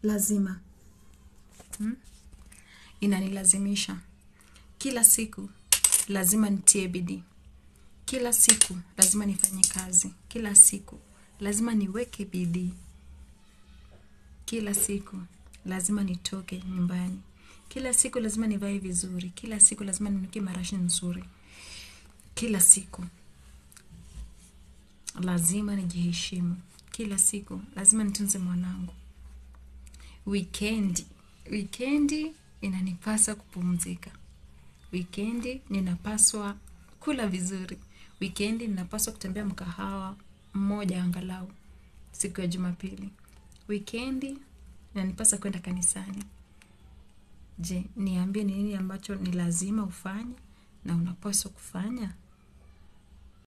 lazima hmm? inanilazimisha kila siku lazima nitie bidii kila siku lazima nifanye kazi kila siku lazima niweke bidii kila siku lazima nitoke nyumbani kila siku lazima nivae vizuri kila siku lazima ninukie marashi nzuri kila siku lazima nijiheshimu kila siku lazima nitunze mwanangu wikendi wikendi inanipasa kupumzika wikendi ninapaswa kula vizuri wikendi ninapaswa kutembea mkahawa mmoja angalau siku ya jumapili wikendi inanipasa kwenda kanisani je niambie ni nini ambacho ni lazima ufanye na unapaswa kufanya